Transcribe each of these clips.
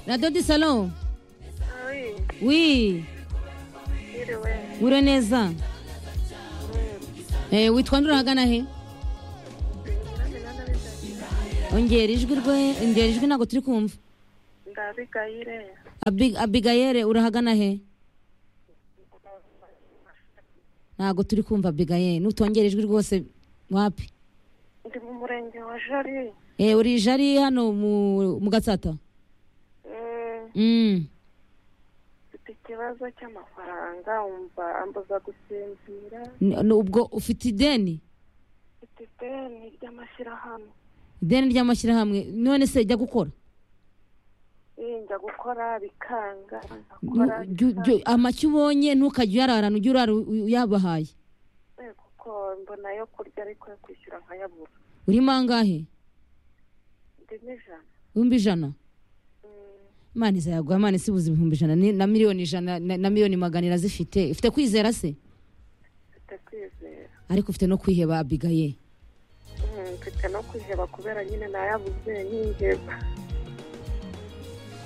radiyo di salo Oui, wi yiriwe wire neza Eh, witwa nde urahagana he ongera ijwi rwe ongera ijwi ntabwo turi kumva ndabigayire Abi- abigayere urahagana he ntabwo turi kumva abigayere nutongera ijwi rwose wapi ndi mu murenge wa jari Eh, uri jari hano mu, mu gatsata Mm, mm. mfite ikibazo cy'amafaranga wumva ambuza gusinzira N- n- ubwo ufite ideni mfite ideni ry'amashyirahamwe ideni ry'amashyirahamwe none se jya gukora yinjya gukora bikanga nkakora Nu- jyu- jyu- amacyo ubonye ntukajya uyararana ujye urara u- uyabahaye bikanga, kuko mbona ayo kurya ariko yo kwishyura nkayabura urimo angahe ndimo ijana ibihumbi ijana Mm, imana izayaguha imana isibuze ibihumbi ijana ni- na miliyoni ijana na, na miliyoni magana irazifite ifite kwizera se mfite kwizera ariko ufite no kwiheba abigaye Mm, mfite no kwiheba kubera nyine nayabuze ningeba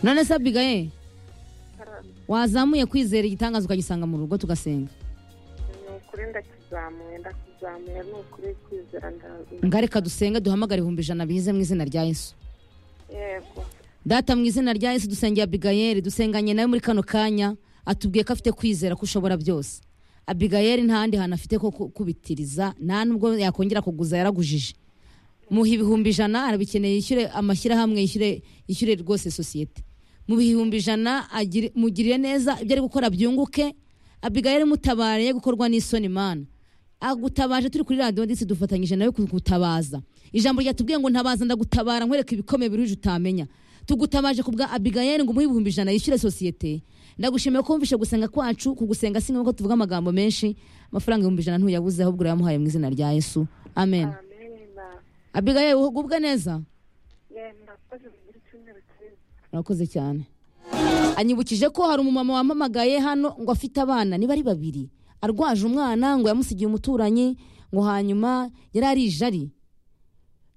none se abigaye Haram. wazamuye kwizera igitangaza ukagisanga mu rugo tugasenga ni ukuri ndakizamuye ndakizamuye ni ukuri kwizera ndazi ngareka dusenge duhamagare ibihumbi ijana bize mu izina rya yesu yego data mu izina rya yesu dusengeye abigayeri dusenganye nawe muri kano kanya atubwiye ko afite kwizera ko ushobora byose abigayeri nta handi hantu afite ko ku- kubitiriza nta nubwo yakongera kuguza yaragujije muha ibihumbi ijana arabikeneye yishyure amashyirahamwe yishyure yishyure rwose sosiyete mu bihumbi ijana agire- mugirire neza ibyo ari gukora byunguke abigayeri mutabariye gukorwa n'isoni mana agutabaje turi kuri radiyo ndetse dufatanyije nawe kugutabaza ijambo ryatubwiye ngo ntabaza ndagutabara nkwereka ibikomeye biruje utamenya tugutabaje kubwa abigayeri ngo umuhe ibihumbi ijana yishyure sosiyete ndagushimiye ko wumvishe gusenga kwacu kugusenga si ngombwa ko tuvuga amagambo menshi amafaranga ibihumbi ijana ntuyabuze ahubwo urayamuhaye mu izina rya yesu amen amena abigayeri uhugubwe neza yenda koze muri cyumweru cyiza murakoze cyane anyibukije ko hari umumama wampamagaye hano ngo afite abana niba ari babiri arwaje umwana ngo yamusigiye umuturanyi ngo hanyuma yari ari ijari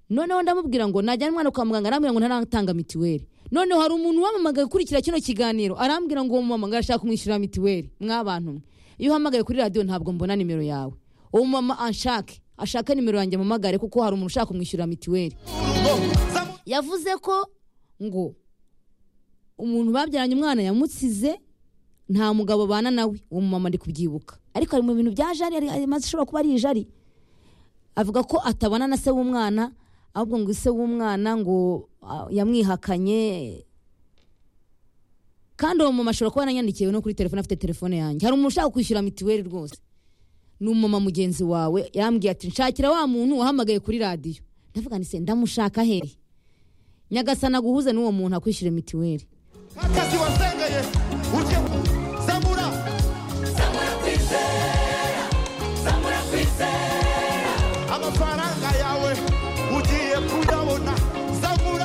noneho ndamubwira ngo najyana umwana kwa muganga arambwira ngo ntaratanga mituweli noneho hari umuntu wamamagaye ukurikira kino kiganiro arambwira ngo uwo mumama ngo arashaka kumwishyurira mituweli mwabantu mwe iyo uhamagaye kuri radiyo ntabwo mbona nimero yawe uwo mumama anshake ashake nimero yanjye amamagare kuko hari umuntu ushaka kumwishyurira mituweli yavuze ko ngo umuntu babyaranye umwana yamutsize nta mugabo abana nawe uwo mumama ari kubyibuka ariko ari mu bintu bya jari ari- ari- maze ishobora kuba ari ijari avuga ko atabana na se w'umwana ahubwo ngo se w'umwana ngo ah, yamwihakanye kandi uwo mumama ashobora kuba yaranyandikiye no kuri telefone afite telefone yanjye hari umuntu ushaka kwishyura mituweli rwose ni umumama mugenzi wawe yarambwiye ati nshakira wa muntu wahamagaye kuri radiyo ndavuga ni se ndamushaka hehe nyagasana aguhuze n'uwo muntu akwishyura mituweli akazi wasengeye urye